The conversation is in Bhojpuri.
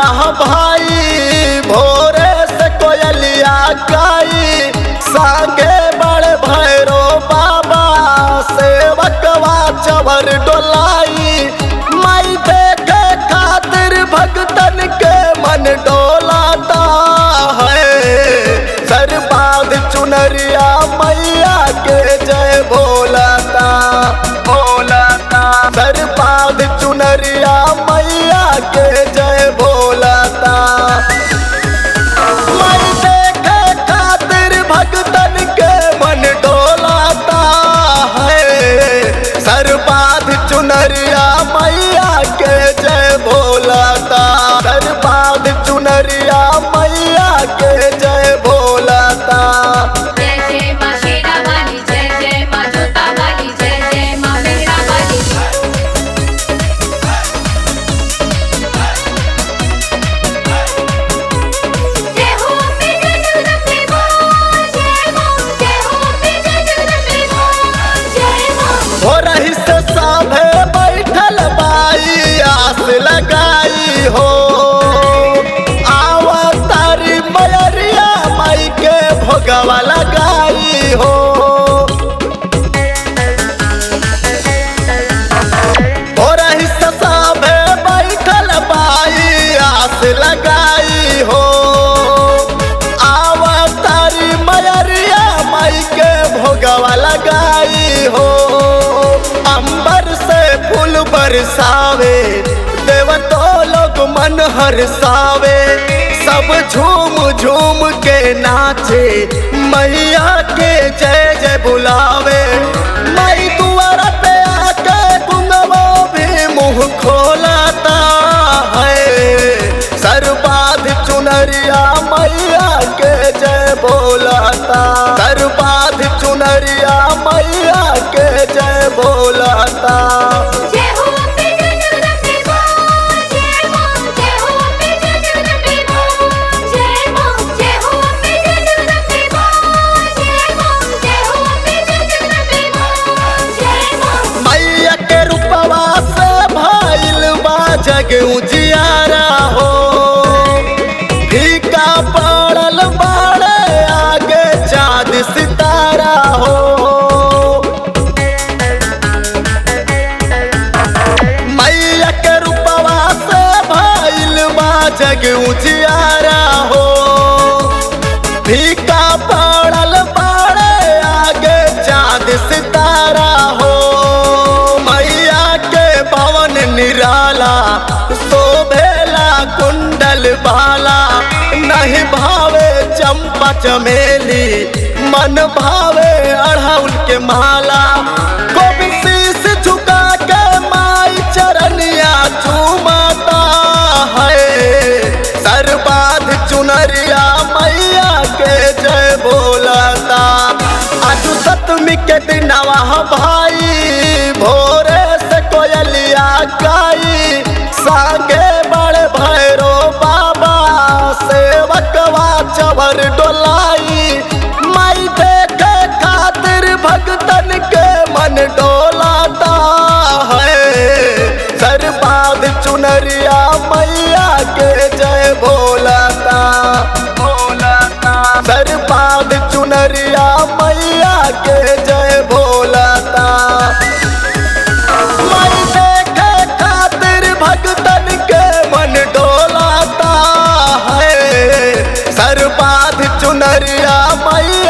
भाई भोरे से कोयलिया गाई संगे बड़े भैरो बाबा सेवकवा चवर डोलाई माई देखे खातिर भगतन के मन डोलाता है सर बांध चुनरिया मैया के जय भोलाता भोलाता सर बांध चुनरिया मैया के जय भोलाता मैं देखे खातिर भगतन के मन डोलाता है सर बांध चुनरिया मैया के जय भोलाता सर बांध चुनरिया मैया के जय भोलाता जय जय माँ शेरा वाली जय जय माँ जोता वाली जय जय माँ मेहरा वाली जय हो अम्बे जय जगदम्बे माँ जय माँ जय हो अम्बे जय जगदम्बे माँ जय माँ हो रही से साभे बैठल बाई आस लगाई हो आवा तारी मयरिया माई के भोगवा लगाई हो हो रही से साभे बैठल बाई आस लगाई हो आवा तारी मयरिया माई के भोगवा लगाई हो अंबर से फूल बरसावे देवतो लोग मन हरसावे सब झूम झूम के नाचे मैया के जय जय बुलावे माई दुआरा पे आके गुंगवो भी मुंह खोलाता है सर बाध चुनरिया मैया के जय बोलाता सर बाध चुनरिया मैया के जय बोलाता जय हो अम्बे जय जगदम्बे माँ जय माँ जय हो अम्बे जय जगदम्बे माँ जय माँ जय हो अम्बे जय जगदम्बे माँ जय माँ जय हो अम्बे जय जगदम्बे माँ जय माँ मैया के रूपवा से भइल बा जग उजियारा हो फीका पड़ल बाड़े आगे चाँद सितारा हो मैया के रूपवा से भइल बा जग उजियारा हो फीका पड़ल बाड़े आगे चाँद सितारा हो मैया के पवन निराला शोभेला कुंडल बाला नहीं भावे चंपा चमेली मन भावे अढ़ौल के माला गोविंद शीश झुका के माई चरनिया चूमाता है सर बाध चुनरिया मैया के जय बोलाता आज सतमी के दिनवा भाई भोरे से कोयलिया गाई संगे बड़े भैरो बाबा सेवकवा चवर डोलाई माई देखे खातिर भगतन के मन डोलाता है सर बाध चुनरिया मैया के जय भोलाता भोलाता सर बाध चुनरिया मैया के जय भोलाता माई देखे खातिर भगतन के मन डोलाता है सर बाध चुनरिया मैया